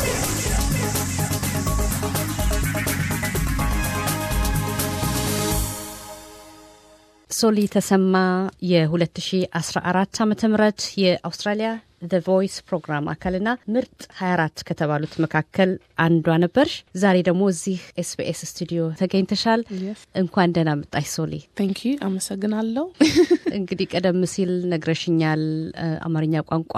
ሶሊ ተሰማ የ2014 ዓ ም የአውስትራሊያ ዘ ቮይስ ፕሮግራም አካልና ምርጥ 24 ከተባሉት መካከል አንዷ ነበርሽ። ዛሬ ደግሞ እዚህ ኤስቢኤስ ስቱዲዮ ተገኝተሻል። እንኳን ደህና መጣሽ ሶሊ። ቴንክ ዩ አመሰግናለሁ። እንግዲህ ቀደም ሲል ነግረሽኛል አማርኛ ቋንቋ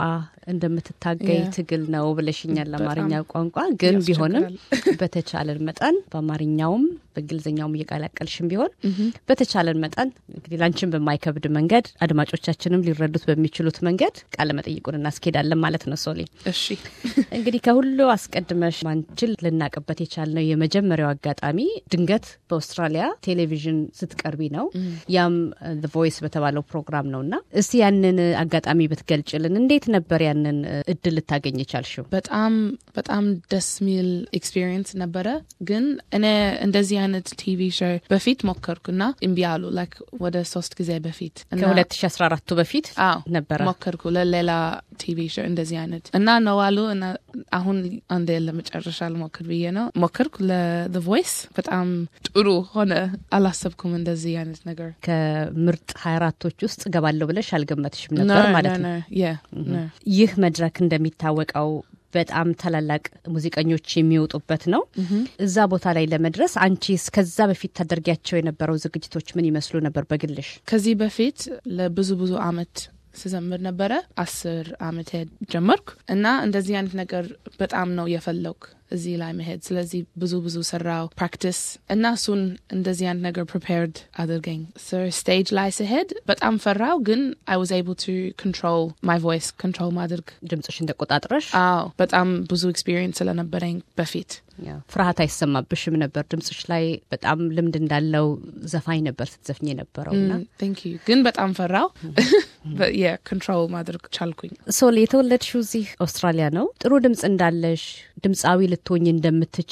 እንደምትታገይ Yeah. ትግል ነው ብለሽኛል። በጣም አማርኛ ቋንቋ ግን ቢሆንም ያስቸግራል። በተቻለን መጠን በአማርኛውም በእንግሊዝኛውም እየቀላቀልሽም ቢሆን በተቻለን መጠን እንግዲህ ላንቺን በማይከብድ መንገድ አድማጮቻችንም ሊረዱት በሚችሉት መንገድ ቃለ መጠይቁን እናስኬዳለን ማለት ነው ሶሊ። እሺ እንግዲህ ከሁሉ አስቀድመሽ ማንችል ልናቅበት የቻልነው የመጀመሪያው አጋጣሚ ድንገት በአውስትራሊያ ቴሌቪዥን ስትቀርቢ ነው። ያም ቮይስ በተባለው ፕሮግራም ነው እና እስቲ ያንን አጋጣሚ ብትገልጭልን፣ እንዴት ነበር ያንን እ, እድል ልታገኝ የቻልሽው? በጣም በጣም ደስ የሚል ኤክስፒሪየንስ ነበረ። ግን እኔ እንደዚህ አይነት ቲቪ ሾው በፊት ሞከርኩና እምቢ አሉ። ላይክ ወደ ሶስት ጊዜ በፊት እና- ከ2014ቱ በፊት አዎ ነበረ። ሞከርኩ ለሌላ ቲቪ ሾው እንደዚህ አይነት እና ነው አሉ እና አሁን አንዴ ለመጨረሻ ልሞክር ብዬ ነው ሞከርኩ። ለዘ ቮይስ በጣም ጥሩ ሆነ። አላሰብኩም እንደዚህ አይነት ነገር ከምርጥ 24ቶች ውስጥ ገባለሁ ብለሽ አልገመትሽም ነበር ማለት ነው። ነው ይህ መድረክ እንደሚታወቀው በጣም ታላላቅ ሙዚቀኞች የሚወጡበት ነው። እዛ ቦታ ላይ ለመድረስ አንቺስ ከዛ በፊት ታደርጊያቸው የነበረው ዝግጅቶች ምን ይመስሉ ነበር በግልሽ? ከዚህ በፊት ለብዙ ብዙ አመት ስዘምር ነበረ። አስር አመት ጀመርኩ እና እንደዚህ አይነት ነገር በጣም ነው የፈለግኩ እዚህ ላይ መሄድ። ስለዚህ ብዙ ብዙ ሰራው ፕራክቲስ እና እሱን እንደዚህ አይነት ነገር ፕሪፔርድ አድርገኝ ስቴጅ ላይ ስሄድ በጣም ፈራው፣ ግን አይ ዋዝ ኤብል ቱ ኮንትሮል ማይ ቮይስ ኮንትሮል ማድረግ። ድምፅሽን ተቆጣጥረሽ አዎ በጣም ብዙ ኤክስፒሪየንስ ስለነበረኝ በፊት ያው ፍርሃት አይሰማብሽም ነበር? ድምፅሽ ላይ በጣም ልምድ እንዳለው ዘፋኝ ነበር ስትዘፍኝ የነበረው እና ቴንክ ዩ ግን በጣም ፈራው ኮንትሮል ማድረግ ቻልኩኝ። ሶል የተወለድሽው እዚህ አውስትራሊያ ነው። ጥሩ ድምፅ እንዳለሽ ድምፃዊ ልትሆኝ እንደምትቺ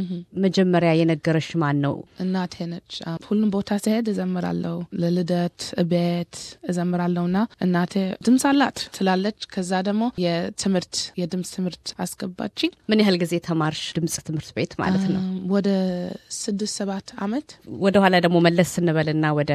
መጀመሪያ የነገረሽ ማን ነው? እናቴ ነች። አ፣ ሁሉም ቦታ ስሄድ እዘምራለሁ። ለልደት ቤት እዘምራለሁ እና እናቴ ድምፅ አላት ትላለች። ከዛ ደግሞ የትምህርት የድምፅ ትምህርት አስገባችኝ ምን ያህል ጊዜ ተማርሽ ድምፅ ትምህርት ቤት ማለት ነው? አም፣ ወደ ስድስት ሰባት አመት ወደ ኋላ ደግሞ መለስ ስንበልና ወደ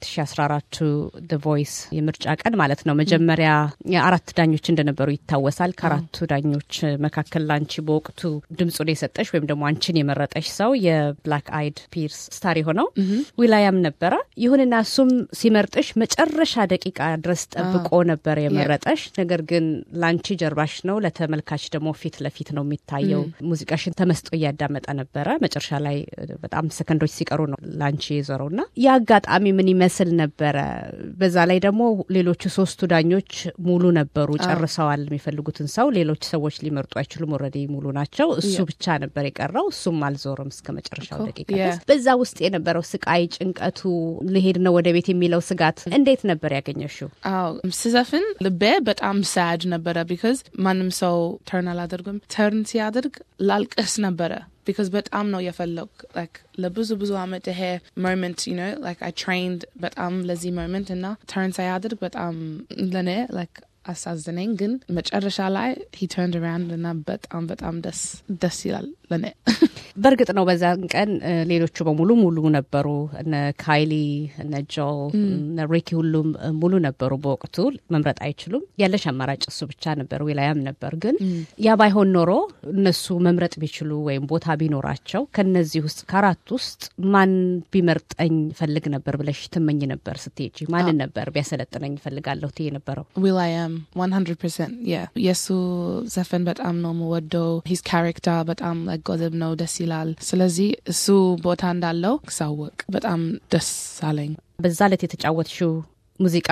2014 ደ ቮይስ የምርጫ ቀን ማለት ነው። መጀመሪያ የአራት ዳኞች እንደነበሩ ይታወሳል። ከአራቱ ዳኞች መካከል ላንቺ በወቅቱ ድምፁን የሰጠሽ ወይም ደግሞ አንቺን የመረጠሽ ሰው የብላክ አይድ ፒርስ ስታር የሆነው ዊላያም ነበረ። ይሁንና እሱም ሲመርጥሽ መጨረሻ ደቂቃ ድረስ ጠብቆ ነበር የመረጠሽ። ነገር ግን ላንቺ ጀርባሽ ነው፣ ለተመልካች ደግሞ ፊት ለፊት ነው የሚታየው። ሙዚቃሽን ተመስጦ እያዳመጠ ነበረ። መጨረሻ ላይ በጣም ሰከንዶች ሲቀሩ ነው ላንቺ የዞረው እና ያ አጋጣሚ ምን ይመስል ነበረ? በዛ ላይ ደግሞ ሌሎቹ ሶስቱ ዳኞች ሙሉ ነበሩ፣ ጨርሰዋል የሚፈልጉትን ሰው። ሌሎች ሰዎች ሊመርጡ አይችሉም፣ ኦልሬዲ ሙሉ ናቸው። እሱ ብቻ ነበር የቀረው። እሱም አልዞርም እስከ መጨረሻው እኮ፣ ደቂቃ ያ። ድረስ። በዛ ውስጥ የነበረው ስቃይ፣ ጭንቀቱ፣ ልሄድ ነው ወደ ቤት የሚለው ስጋት እንዴት ነበር ያገኘሽው? አዎ ስዘፍን ልቤ በጣም ሳድ ነበረ። ቢካዝ ማንም ሰው ተርን አላደርግም። ተርን ሲያደርግ ላልቅስ ነበረ። ቢካዝ በጣም ነው የፈለግ ላይክ ለብዙ ብዙ አመት ይሄ ሞመንት ዩ ኖ ላይክ አይ ትሬንድ በጣም ለዚህ ሞመንት እና ተርን ሳያደርግ በጣም ለእኔ ላይክ አሳዝነኝ። ግን መጨረሻ ላይ ሂ ተርንድ አራውንድ እና በጣም በጣም ደስ ደስ ይላል ለእኔ። በእርግጥ ነው በዛን ቀን እ፣ ሌሎቹ በሙሉ ሙሉ ነበሩ። እነ ካይሊ፣ እነ ጆል፣ እነ ሪኪ ሁሉም እ፣ ሙሉ ነበሩ። በወቅቱ መምረጥ አይችሉም። ያለሽ አማራጭ እሱ ብቻ ነበር፣ ዊላያም ነበር። ግን ያ ባይሆን ኖሮ እነሱ መምረጥ ቢችሉ ወይም ቦታ ቢኖራቸው ከነዚህ ውስጥ ከአራት ውስጥ ማን ቢመርጠኝ ፈልግ ነበር ብለሽ ትመኝ ነበር ስትሄጂ? ማንን ነበር ቢያሰለጥነኝ ፈልጋለሁ ትይ ነበረው? ዊል አይ አም 100% ያ የእሱ ዘፈን በጣም ነው የምወደው። ሂዝ ካራክተር በጣም like ጎዘብ ነው፣ ደስ ይላል። ስለዚህ እሱ ቦታ እንዳለው ሳወቅ በጣም ደስ አለኝ። በዛ ዕለት የተጫወትሽው ሙዚቃ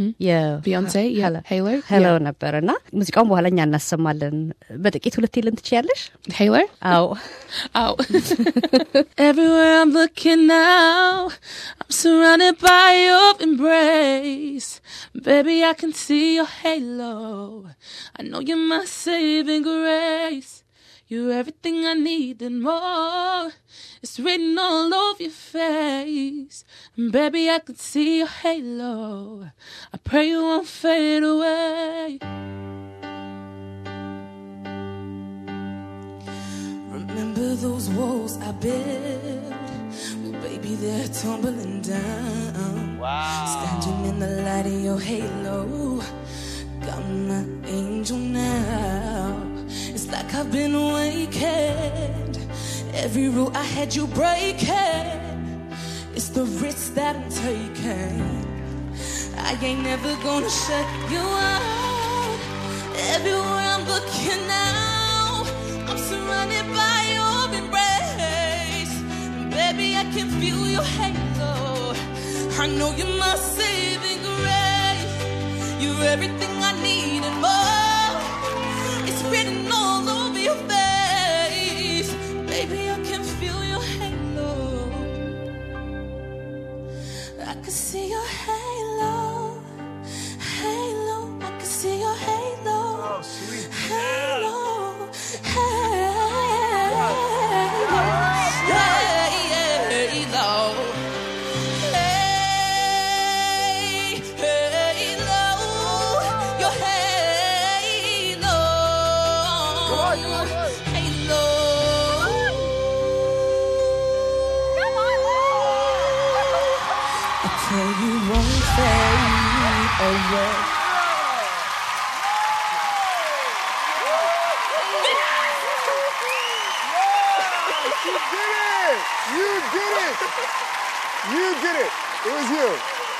ቢዮንሴ ሄይለር ሄሎ ነበር እና ሙዚቃውን በኋላ እኛ እናሰማለን። በጥቂት ሁለት ልን ትችያለሽ? ሄይለር አዎ Oh. Everywhere I'm looking now, I'm surrounded by your embrace. Baby, I can see your halo. I know you're my saving grace. You're everything I need and more. It's written all over your face. And baby, I can see your halo. I pray you won't fade away. Remember those walls I built? Well, baby, they're tumbling down. Wow. Standing in the light of your halo. Got my angel now. It's like I've been awakened. Every rule I had you breaking. It's the risk that I'm taking. I ain't never gonna shut you out. Everywhere I'm looking now, I'm surrounded by your embrace. Baby, I can feel your halo. I know you're my saving grace. You're everything I need and more. It's written all over your face. Baby, I can feel your halo. I can see your halo. Halo. I can see your halo. Oh, sweet. Halo. Halo. Halo. Hey, halo. Your halo. on, come on, come on. Halo. I tell you won't fade away. You did it! You did it! You did it! It was you.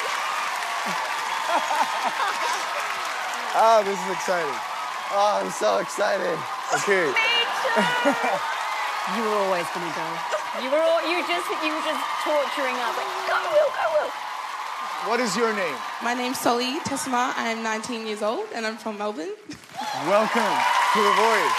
oh, this is exciting. Oh, I'm so excited. Okay. You were always going to go. You were all, you just you were just torturing us. Like, go, Will, go, Will. What is your name? My name's Soli Tesma. I'm 19 years old and I'm from Melbourne. Welcome to The Voice.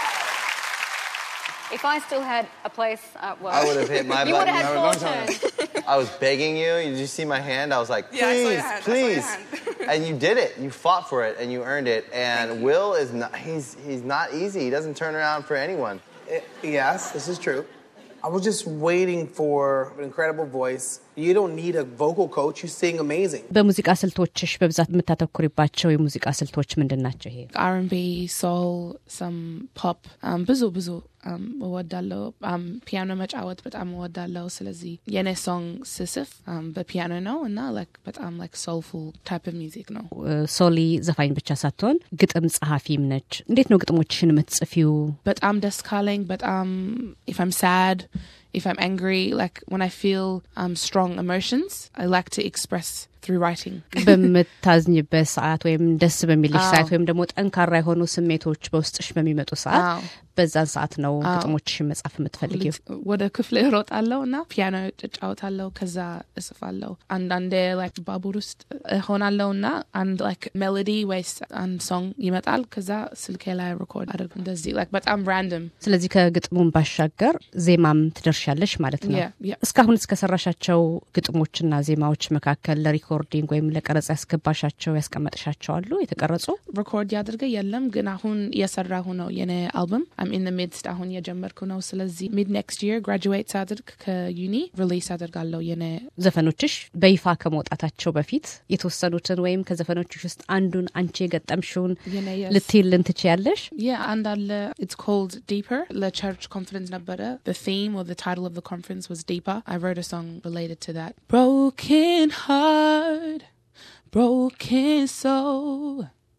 If I still had a place at work, I would have hit my you would button. have had a four long time. turns. I was begging you. Did you see my hand? I was like, Yeah, I saw please, your hand. I saw your please. hand. and you did it. You fought for it and you earned it. And Will is not, he's, he's not easy. He doesn't turn around for anyone. Eh, Yes, this is true. I was just waiting for an incredible voice. You don't need a vocal coach. You sing amazing. በሙዚቃ ስልቶችሽ በብዛት የምታተኩሪባቸው የሙዚቃ ስልቶች ምንድን ናቸው? ይሄ R&B, soul, some pop. Um, ብዙ ብዙ um, እወዳለሁ። Um, ፒያኖ መጫወት በጣም እወዳለሁ። ስለዚህ የኔ ሶንግ ስስፍ um, በፒያኖ ነው እና like በጣም like soulful type of music ነው። ሶሊ ዘፋኝ ብቻ ሳትሆን ግጥም ጸሐፊም ነች። እንዴት ነው ግጥሞችሽን የምትጽፊው? በጣም ደስ ካለኝ በጣም if I'm sad, if I'm angry, like when I feel um, strong emotions, I like to express through writing. በምታዝኝበት ሰዓት ወይም ደስ በሚልሽ አዎ። ሰዓት ወይም ደግሞ ጠንካራ የሆኑ ስሜቶች በውስጥሽ በሚመጡ ሰዓት አዎ። በዛን ሰዓት ነው ግጥሞችሽን መጻፍ የምትፈልጊው። ወደ ክፍል እሮጣለሁ እና ፒያኖ እጫወታለሁ ከዛ እጽፋለሁ አንዳንዴ ላይክ ባቡር ውስጥ እሆናለሁ እና አንድ ላይክ ሜሎዲ ወይስ አንድ ሶንግ ይመጣል ከዛ ስልኬ ላይ ሪኮርድ አድርግ እንደዚህ ላይክ በጣም ራንደም ስለዚህ ከግጥሙን ባሻገር ዜማም ትደርሻለሽ ማለት ነው። Yeah, yeah. እስካሁን እስከሰራሻቸው ግጥሞችና ዜማዎች መካከል ለሪኮርዲንግ ወይም ለቀረጻ ያስገባሻቸው ያስቀመጥሻቸው አሉ የተቀረጹ? ሪኮርድ ያድርገ የለም ግን አሁን እየሰራሁ ነው የኔ አልበም አም ኢን ሚድስት አሁን እየጀመርኩ ነው ስለዚህ ሚድ ኔክስት ይር ግራጁዌት ሳድርግ ከዩኒ ሪሊስ አድርጋለሁ የኔ ዘፈኖችሽ በይፋ ከመውጣታቸው በፊት የተወሰኑትን ወይም ከዘፈኖችሽ ውስጥ አንዱን አንቺ የገጠምሽውን የኔ yes. ልትይልን ትችያለሽ? Yeah, and uh, it's called Deeper. The church conference number. The theme or the title of the conference was Deeper. I wrote a song related to that. Broken heart, broken soul,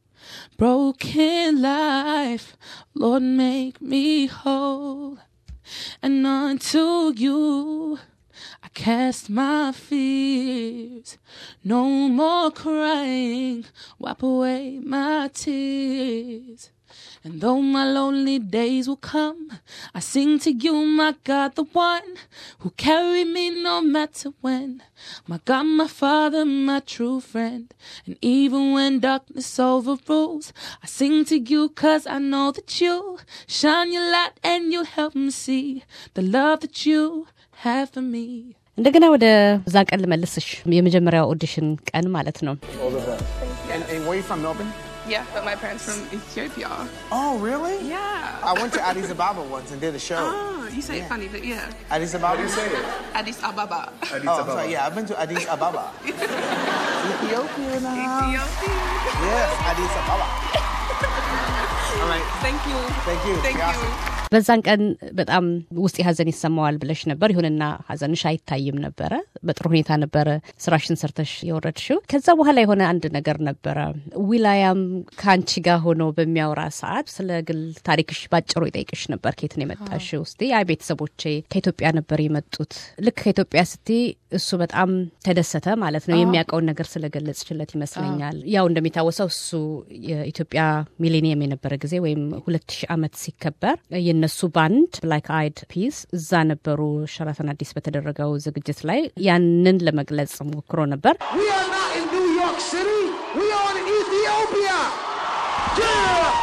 broken life. Lord, make me whole. And unto you I cast my fears. No more crying, wipe away my tears. And though my lonely days will come, I sing to you, my God, the one who carried me no matter when. My God, my Father, my true friend. And even when darkness overrules, I sing to you cause I know that you shine your light and you help me see the love that you have for me. እንደገና ወደ ዛ ቀን ልመልስሽ። የመጀመሪያው ኦዲሽን ቀን ማለት ነው። And, and where you from, Melbourne? Yeah, but my parents from Ethiopia. Oh, really? Yeah. I went to Addis Ababa once and did a show. Oh, you say it funny, but yeah. Addis Ababa? How do you say it? Addis Ababa. Oh, I'm sorry. Yeah, I've been to Addis Ababa. Ethiopia now. Ethiopia. Yes, Addis Ababa. All right. Thank you. Thank you. Thank You're you. awesome. በዛን ቀን በጣም ውስጥ ሀዘን ይሰማዋል ብለሽ ነበር። ይሁንና ሀዘንሽ አይታይም ነበረ። በጥሩ ሁኔታ ነበረ ስራሽን ሰርተሽ የወረድሽው። ከዛ በኋላ የሆነ አንድ ነገር ነበረ። ዊላያም ከአንቺ ጋር ሆኖ በሚያወራ ሰዓት ስለ ግል ታሪክሽ ባጭሩ ይጠይቅሽ ነበር። ከየት ነው የመጣሽው? ውስጤ አይ ቤተሰቦቼ ከኢትዮጵያ ነበር የመጡት። ልክ ከኢትዮጵያ ስትይ እሱ በጣም ተደሰተ ማለት ነው። የሚያውቀውን ነገር ስለገለጽችለት ይመስለኛል። ያው እንደሚታወሰው እሱ የኢትዮጵያ ሚሌኒየም የነበረ ጊዜ ወይም ሁለት ሺህ ዓመት ሲከበር የነሱ ባንድ ብላክ አይድ ፒስ እዛ ነበሩ ሸራተን አዲስ በተደረገው ዝግጅት ላይ ያንን ለመግለጽ ሞክሮ ነበር። We are not in New York City. We are in Ethiopia. Yeah.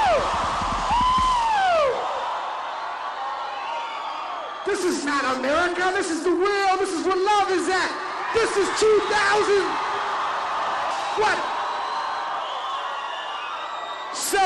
This is not America. This is the real. This is where love is at. This is 2000. What? So,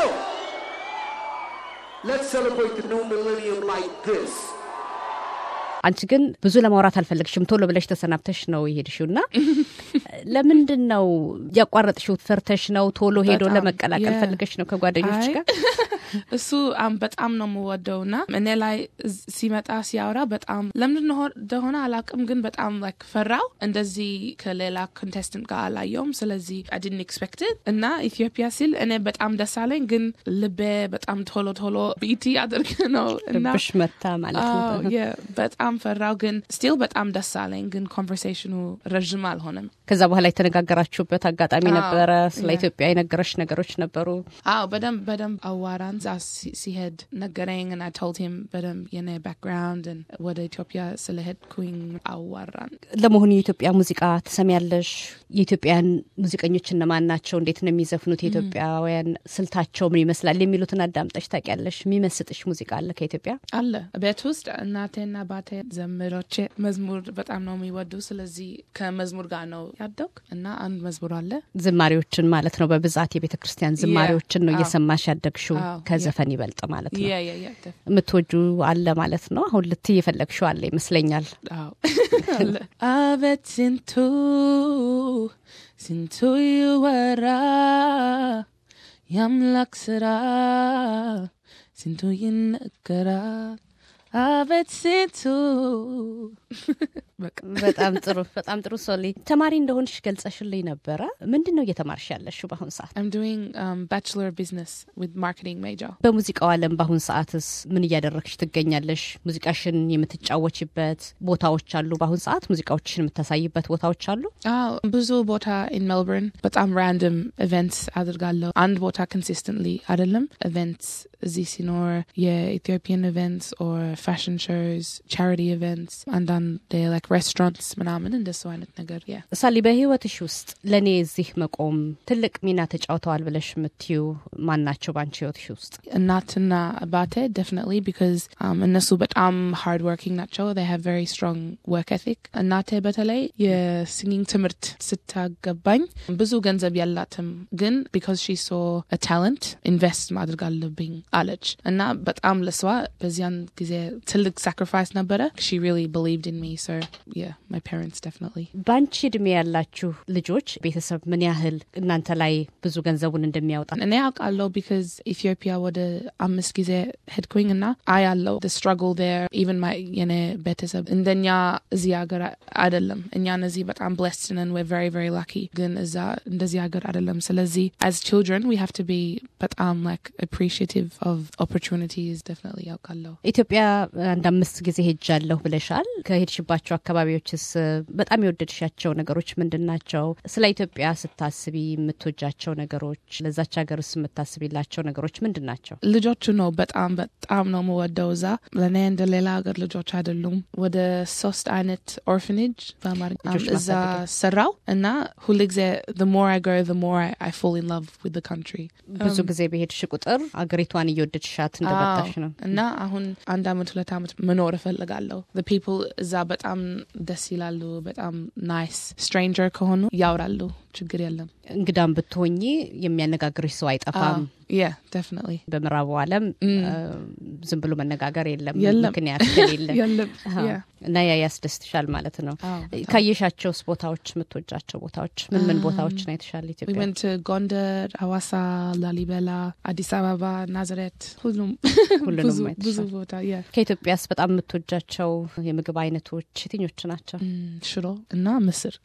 let's celebrate the new millennium like this. አንቺ ግን ብዙ ለማውራት አልፈለግሽም። ቶሎ ብለሽ ተሰናብተሽ ነው የሄድሽው እና ለምንድን ነው ያቋረጥሽው? ፈርተሽ ነው? ቶሎ ሄዶ በጣም፣ ለመቀላቀል የ- ፈልገሽ ነው ከጓደኞች አይ፣ ጋር? እሱ አም በጣም ነው የምወደው ና እኔ ላይ እዝ- ሲመጣ ሲያወራ በጣም ለምንድን ነው እንደሆነ አላውቅም፣ ግን በጣም ላይክ ፈራው። እንደዚህ ከሌላ ኮንቴስታንት ጋር አላየውም። ስለዚህ አድን ኤክስፔክትድ እና ኢትዮጵያ ሲል እኔ በጣም ደስ አለኝ፣ ግን ልቤ በጣም ቶሎ ቶሎ ቢቲ አድርግ ነው እና ልብሽ መታ ማለት ነው። አዎ፣ የ- በጣም ፈራው፣ ግን ስቲል በጣም ደስ አለኝ። ግን ኮንቨርሴሽኑ ረዥም አልሆነም። ከዛ በኋላ የተነጋገራችሁበት አጋጣሚ አዎ፣ ነበረ? ስለ ያ። ኢትዮጵያ የነገረሽ ነገሮች ነበሩ? አዎ በደንብ በደንብ አዋራን። እዛ ሲ- ሲሄድ ነገረኝ እና ቶልድ ሂም በደንብ የኔ ባክግራውንድ ወደ ኢትዮጵያ ስለሄድኩኝ አዋራን። ለመሆኑ የኢትዮጵያ ሙዚቃ ትሰሚያለሽ? የኢትዮጵያን ሙዚቀኞች እነማን ናቸው? እንዴት ነው የሚዘፍኑት? የኢትዮጵያውያን ስልታቸው ምን ይመስላል? የሚሉትን አዳምጠሽ ታውቂያለሽ? የሚመስጥሽ ሙዚቃ አለ ከኢትዮጵያ? አለ ቤት ውስጥ እናቴና ባቴ ዘመዶቼ መዝሙር በጣም ነው የሚወዱ። ስለዚህ ከመዝሙር ጋር ነው ያደግ እና አንድ መዝሙር አለ ዝማሬዎችን ማለት ነው። በብዛት የቤተ ክርስቲያን ዝማሬዎችን ነው አዎ። እየሰማሽ ያደግሽው አዎ፣ ከዘፈን ይበልጥ ማለት ነው። ያ ያ ያ ደፍ- የምትወጁ አለ ማለት ነው። አሁን ልትይ የፈለግሽው አለ ይመስለኛል። አዎ አለ። አቤት ስንቱ ስንቱ ይወራ የአምላክ ስራ ስንቱ ይነገራል አቤት ስንቱ በቃ በጣም ጥሩ በጣም ጥሩ ሶሊ ተማሪ እንደሆንሽ ገልጸሽልኝ ነበረ ምንድን ነው እየተማርሽ ያለሽው በአሁን ሰዓት I'm doing um, Bachelor of Business with Marketing major. በሙዚቃው ዓለም በአሁን ሰዓትስ ምን እያደረግሽ ትገኛለሽ ሙዚቃሽን የምትጫወችበት ቦታዎች አሉ በአሁን ሰዓት ሙዚቃዎችሽን የምታሳይበት ቦታዎች አሉ አዎ ብዙ ቦታ ኢን ሜልበርን በጣም ራንደም ኢቨንትስ አድርጋለሁ። አንድ ቦታ ኮንሲስተንትሊ አይደለም። ኢቨንትስ እዚህ ሲኖር የኢትዮጵያን ኢቨንትስ ኦር ፋሽን ሾውስ፣ ቻሪቲ ኢቨንትስ፣ አንዳንድ ላይክ ሬስቶራንትስ ምናምን እንደሱ አይነት ነገር ያ ሳሊ በህይወትሽ ውስጥ ለእኔ እዚህ መቆም ትልቅ ሚና ተጫውተዋል ብለሽ የምትዩ ማን ናቸው በአንቺ ህይወትሽ ውስጥ እናትና አባቴ definitely because um, እነሱ በጣም hard working ናቸው they have very strong work ethic እናቴ በተለይ የሲንጊንግ ትምህርት ስታገባኝ ብዙ ገንዘብ ያላትም ግን because she saw a talent invest ማድረግ አለብኝ አለች እና በጣም ለሷ በዚያን ጊዜ ትልቅ sacrifice ነበረ she really believed in me so yeah my parents definitely በአንቺ እድሜ ያላችሁ ልጆች ቤተሰብ ምን ያህል እናንተ ላይ ብዙ ገንዘቡን እንደሚያወጣ እኔ አውቃለሁ ቢካዝ ኢትዮጵያ ወደ አምስት ጊዜ ሄድኩኝ እና አያለው the struggle there even my የኔ ቤተሰብ እንደኛ እዚህ ሀገር አይደለም እኛ እነዚህ በጣም blessed ነን we're very very lucky ግን እዛ እንደዚህ ሀገር አይደለም ስለዚህ as children we have to be በጣም like appreciative of opportunities definitely ያውቃለሁ ኢትዮጵያ አንድ አምስት ጊዜ ሄጃለሁ ብለሻል። ከሄድሽባቸው አካባቢዎችስ በጣም የወደድሻቸው ነገሮች ምንድን ናቸው? ስለ ኢትዮጵያ ስታስቢ የምትወጃቸው ነገሮች፣ ለዛች ሀገርስ የምታስቢላቸው ነገሮች ምንድን ናቸው? ልጆቹ ነው በጣም በጣም ነው የምወደው እዛ ለእኔ እንደ ሌላ ሀገር ልጆች አይደሉም ወደ ሶስት አይነት ኦርፍኔጅ በአማርኛ ልጆች እዛ ማሳደጊያ። ሰራው እና ሁል ጊዜ the more I go the more I, I fall in love with the country ብዙ ጊዜ በሄድሽ ቁጥር አገሪቷን እየወደድሻት እንደመጣሽ ነው። አዎ። እና አሁን አንድ አመት ሁለት አመት መኖር እፈልጋለሁ the people እዛ በጣም ደስ ይላሉ በጣም ናይስ ስትሬንጀር ከሆኑ ያወራሉ ችግር የለም እንግዳም ብትሆኚ የሚያነጋግርሽ ሰው አይጠፋም። ያ definitely በምዕራቡ ዓለም እ፣ ዝም ብሎ መነጋገር የለም የለም። ምክንያት ከሌለ የለም አዎ። ያ እና ያ ያስደስትሻል ማለት ነው። አዎ፣ በጣም። ካየሻቸውስ ቦታዎች የምትወጃቸው ቦታዎች ምን ምን ቦታዎችን አይተሻል? We ኢትዮጵያ went to Gondar, Awasa, Lalibela, Addis Ababa, Nazareth. ሁሉም ሁሉንም ብዙ አይተሻል። ብዙ ቦታ ያ ከኢትዮጵያስ በጣም የምትወጃቸው የምግብ አይነቶች የትኞቹ ናቸው? ሽሮ እና ምስር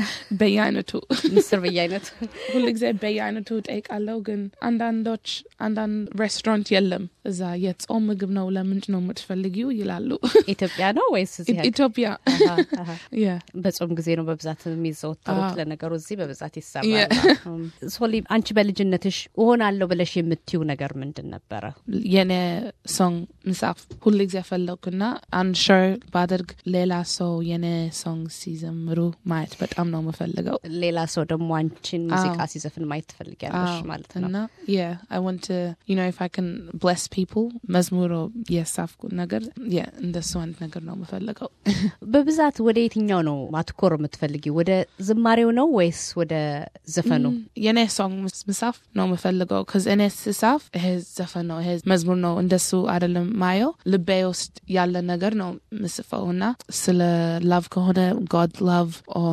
በየአይነቱ ምስር በየአይነቱ ሁሉ ጊዜ በየአይነቱ ጠይቃለሁ። ግን አንዳንዶች አንዳንድ ሬስቶራንት የለም እዛ የጾም ምግብ ነው ለምንጭ ነው የምትፈልጊው ይላሉ። ኢትዮጵያ ነው ወይስ እዚህ ሀገር? ኢትዮጵያ አሃ፣ አሃ። ያ በጾም ጊዜ ነው በብዛት የሚዘወተሩት። አዎ። ለነገሩ እዚህ በብዛት ያ። ይሰራል። ሶሊ፣ አንቺ በልጅነትሽ እሆናለሁ ብለሽ የምትዩ ነገር ምንድን ነበረ? የኔ ሶንግ ምሳፍ ሁሉ ጊዜ ፈለግኩና አንድ ሾው ባደርግ ሌላ ሰው የኔ ሶንግ ሲዘምሩ ማየት በጣም ነው የምፈልገው። ሌላ ሰው ደግሞ አንቺን ሙዚቃ አዎ። ሲዘፍን ማየት ትፈልጊያለሽ አዎ፣ ማለት ነው። እና yeah I want to you know if I can bless people መዝሙር የሳፍኩት ነገር yeah እንደሱ አይነት ነገር ነው የምፈልገው። በብዛት ወደ የትኛው ነው ማትኮር የምትፈልጊ? ወደ ዝማሬው ነው ወይስ ወደ ዘፈኑ? የኔ ሶንግ ምሳፍ ነው የምፈልገው ከዚ እኔ ስሳፍ ይሄ ዘፈን ነው ይሄ መዝሙር ነው እንደሱ አይደለም ማየው ልቤ ውስጥ ያለ ነገር ነው ምስፈው እና ስለ ላቭ ከሆነ ጎድ ላቭ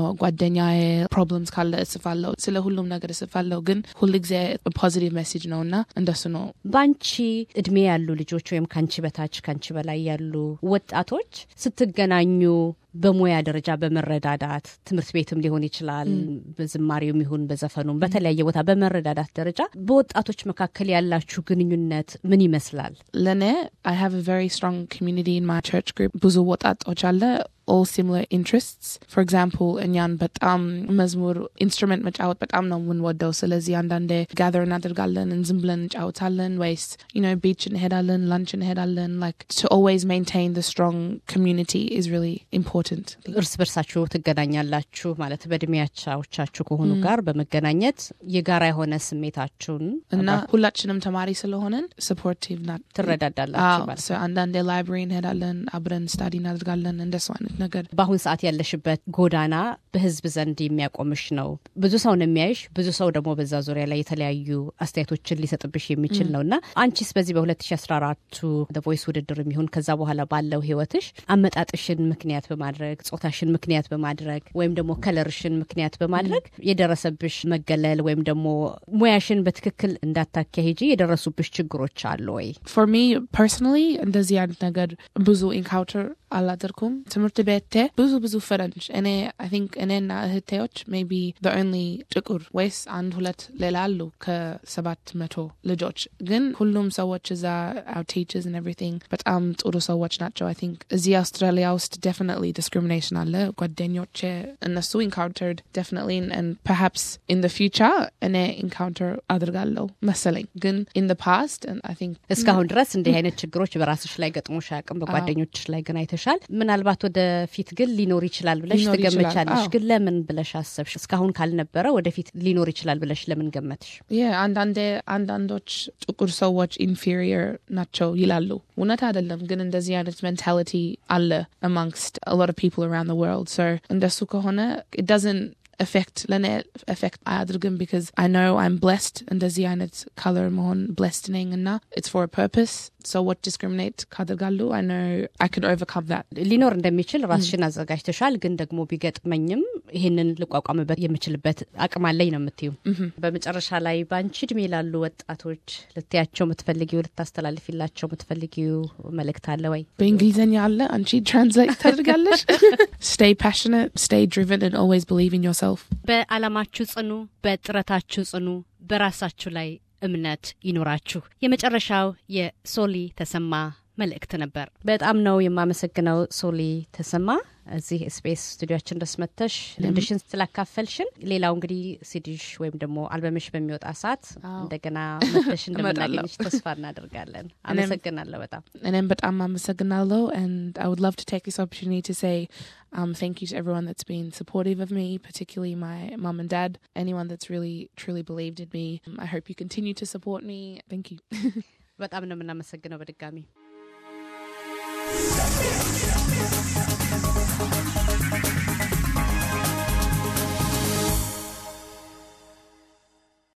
ጓደኛዬ ፕሮብለምስ ካለ እስፋለሁ ስለ ሁሉም ነገር እስፋለሁ ግን ሁል ጊዜ ፖዚቲቭ ሜሴጅ ነው እና እንደሱ ነው በአንቺ እድሜ ያሉ ልጆች ወይም ከአንቺ በታች ከአንቺ በላይ ያሉ ወጣቶች ስትገናኙ በሙያ ደረጃ በመረዳዳት ትምህርት ቤትም ሊሆን ይችላል፣ በዝማሬውም ይሁን በዘፈኑም በተለያየ ቦታ በመረዳዳት ደረጃ በወጣቶች መካከል ያላችሁ ግንኙነት ምን ይመስላል? ለእኔ I have a very strong community in my church group ብዙ ወጣቶች አለ all similar interests for example እኛን በጣም መዝሙር ኢንስትሩመንት መጫወት በጣም ነው የምንወደው ስለዚህ አንዳንዴ ጋዘር እናደርጋለን ዝም ብለን እንጫወታለን ወይስ you know beach እንሄዳለን lunch እንሄዳለን like to always maintain the strong community is really important እርስ በርሳችሁ ትገናኛላችሁ ማለት በእድሜያቻዎቻችሁ ከሆኑ ጋር በመገናኘት የጋራ የሆነ ስሜታችሁን እና ሁላችንም ተማሪ ስለሆነን supportive ናት ትረዳዳላችሁ አዎ፣ ማለት so አንዳንዴ ላይብራሪ እንሄዳለን አብረን ስታዲ እናደርጋለን እንደሱ አይነት ነገር በአሁን ሰዓት ያለሽበት ጎዳና በህዝብ ዘንድ የሚያቆምሽ ነው። ብዙ ሰው ነው የሚያይሽ። ብዙ ሰው ደግሞ በዛ ዙሪያ ላይ የተለያዩ አስተያየቶችን ሊሰጥብሽ የሚችል ነው እና አንቺስ በዚህ በ2014 ቮይስ ውድድር የሚሆን ከዛ በኋላ ባለው ህይወትሽ አመጣጥሽን ምክንያት በማድረግ ጾታሽን ምክንያት በማድረግ ወይም ደግሞ ከለርሽን ምክንያት በማድረግ የደረሰብሽ መገለል ወይም ደግሞ ሙያሽን በትክክል እንዳታካሂጂ የደረሱብሽ ችግሮች አሉ ወይ? for me personally እንደዚህ አይነት ነገር ብዙ ኢንካውንተር አላደርኩም። ትምህርት ቤቴ ብዙ ብዙ ፈረንጅ እኔ አይ ቲንክ እኔና እህቴዎች ሜቢ the only ጥቁር ወይስ አንድ ሁለት ሌላ አሉ ከሰባት መቶ ልጆች ግን ሁሉም ሰዎች እዛ our teachers and everything በጣም ጥሩ ሰዎች ናቸው። አይ ቲንክ እዚህ አውስትራሊያ ውስጥ definitely discrimination አለ። ጓደኞቼ እነሱ encountered definitely and perhaps in the future እኔ encounter አድርጋለሁ መሰለኝ ግን in the past and I think እስካሁን ድረስ እንዲህ አይነት ችግሮች በራስሽ ላይ ገጥሞሽ አያውቅም። በጓደኞችሽ ላይ ግን አይተሻል። ምናልባት ወደፊት ግን ሊኖር ይችላል ብለሽ ሊኖር ይችላል። ትገምቻለሽ። አዎ። ግን ለምን ብለሽ አሰብሽ? እስካሁን ካልነበረ ወደፊት ሊኖር ይችላል ብለሽ ለምን ገመትሽ? yeah አንዳንዴ አንዳንዶች ጥቁር ሰዎች ኢንፌሪየር ናቸው ይላሉ። እውነት አይደለም፣ ግን እንደዚህ አይነት ሜንታሊቲ አለ amongst a lot of people around the world. So እንደሱ ከሆነ it doesn't affect ለእኔ affect አያድርግም because I know I'm blessed እንደዚህ አይነት color መሆን blessed ነኝ እና it's for a purpose. So what discriminate ካደርጋሉ I know I can overcome that. ሊኖር እንደሚችል ራስሽን አዘጋጅተሻል። ግን ደግሞ ቢገጥመኝም ይህንን ልቋቋምበት የምችልበት አቅም አለኝ ነው የምትዩ። በመጨረሻ ላይ በአንቺ እድሜ ላሉ ወጣቶች ልትያቸው የምትፈልጊው ልታስተላልፊላቸው የምትፈልጊው መልእክት አለ ወይ? በእንግሊዝኛ አለ አንቺ ትራንስሌት ታደርጋለሽ stay passionate stay driven and always believe in yourself በዓላማችሁ ጽኑ፣ በጥረታችሁ ጽኑ፣ በራሳችሁ ላይ እምነት ይኑራችሁ። የመጨረሻው የሶሊ ተሰማ መልእክት ነበር። በጣም ነው የማመሰግነው ሶሊ ተሰማ እዚህ ስፔስ ስቱዲዮችን ድረስ መጥተሽ ልምድሽን ስላካፈልሽን። ሌላው እንግዲህ ሲዲሽ ወይም ደግሞ አልበምሽ በሚወጣ ሰዓት እንደገና መጥተሽ እንደምናገኝሽ ተስፋ እናደርጋለን። አመሰግናለሁ በጣም እኔም በጣም አመሰግናለሁ and I would love to take this opportunity to say um, thank you to everyone that's been supportive of me, particularly my mum and dad, anyone that's really truly believed in me. Um, I hope you continue to support me. Thank you. በጣም ነው የምናመሰግነው በድጋሚ